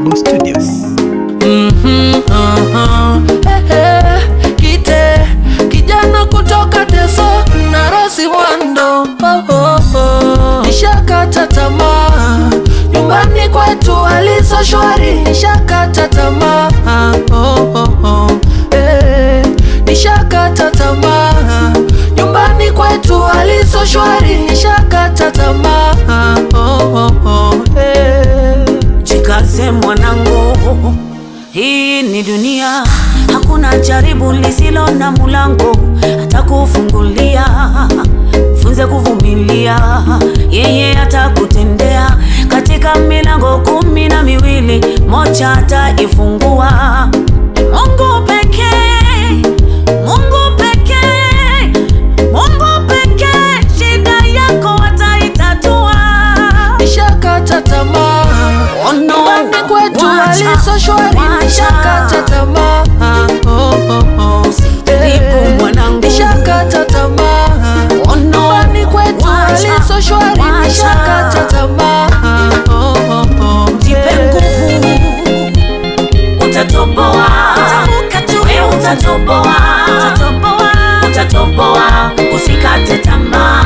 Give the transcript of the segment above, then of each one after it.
Boom Studios. Mhm, aha, eh, eh, Kite kijana kutoka Teso na Rosi Mwando oh, oh, oh. Nishakata tamaa nyumbani kwetu alizo shwari, nishakata tamaa oh, oh, oh. Eh, nishakata tamaa nyumbani kwetu alizo shwari, nishakata tamaa oh, oh, oh. Eh. Jikaze mwanangu, hii ni dunia, hakuna jaribu lisilo na mulango atakufungulia. Funze kuvumilia, yeye atakutendea. Katika milango kumi na miwili, moja ataifungua. Mungu pekee, Mungu pekee, Mungu pekee, shida yako ataitatua. Nishakata tamaa Oh no. nyumbani kwetu Wacha, alizo shwari, wacha. nishakata tamaa oh, oh, oh. Usijaribu Eh, mwanangu. nishakata tamaa Oh no. nyumbani kwetu Wacha, alizo shwari, wacha. nishakata tamaa oh, oh, oh. Jipe Eh, nguvu, utatoboa. Wewe utatoboa. Utatoboa, usikate tamaa.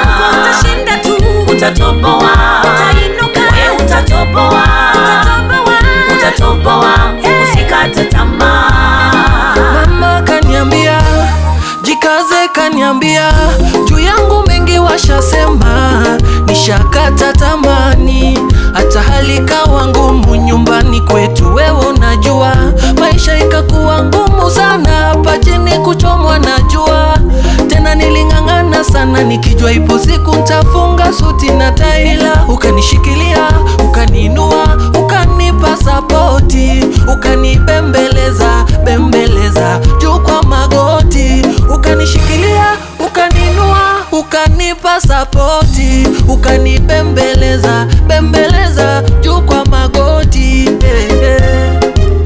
Utatoboa. Wewe utatoboa. Utatoboa, usikate tamaa. Mama kaniambia jikaze, kaniambia juu yangu mengi washasema, nishakata tamani, hata hali kawa ngumu nyumbani kwetu, wewe unajua maisha ikakuwa ngumu sana, hapa chini kuchomwa na jua, tena niling'ang'ana sana nikijua ipo siku ntafunga suti na taila, ukanishikilia ukaniinua ukanipa sapoti ukanibembeleza bembeleza juu kwa magoti ukanishikilia ukaninua ukanipa sapoti ukanibembeleza bembeleza juu kwa magoti eh, eh.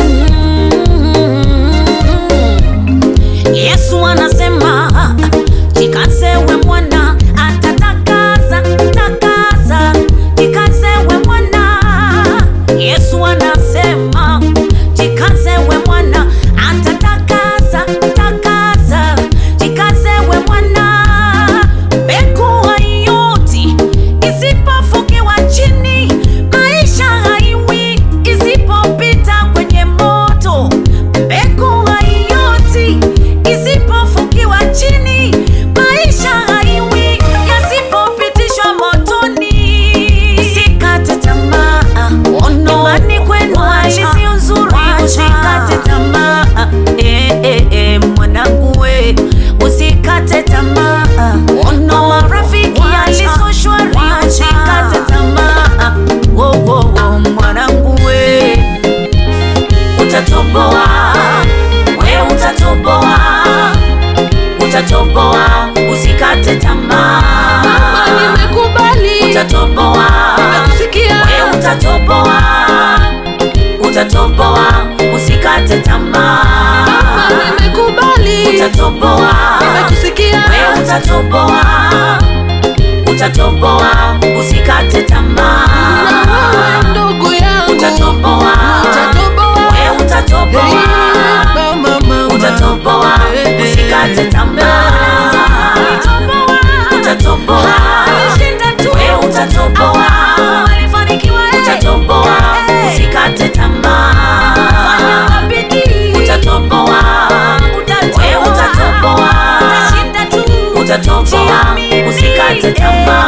Yesu anasema jikaze we mwana, atatakasa takasa, jikaze we mwana. Yesu anasema jikaze we mwana, atatakasa takasa, jikaze we mwana. Mbegu haioti isipofukiwa chini, maisha haiwi isipopita kwenye moto. Mbegu haioti isipofukiwa chini, maisha haiwi yasipopitishwa motoni. Usikate tamaa, nyumbani kwenu hali sio nzuri, usikate tamaa. Eh, eh, eh, mwanangu we, usikate tamaa. Na marafiki hali sio shwari, usikate tamaa. Wo, wo, wo, mwanangu we utatoboa, we utatoboa, utatoboa, usikate tamaa. Mama, nimekubali Utatoboa, nimekusikia we utatoboa, utatoboa, usikate tamaa. Mama, nimekubali Utatoboa, nimekusikia we utatoboa, utatoboa, usikate tamaa. na wewe ndugu yangu Utatoboa, utatoboa we utatoboa. Eh, mama, mama. Utatoboa, Eh, usikate tamaa. Utatoboa, we utatoboa. Utatoboa, usikate tamaa. Utatoboa, we utatoboa. Utatoboa, usikate tamaa.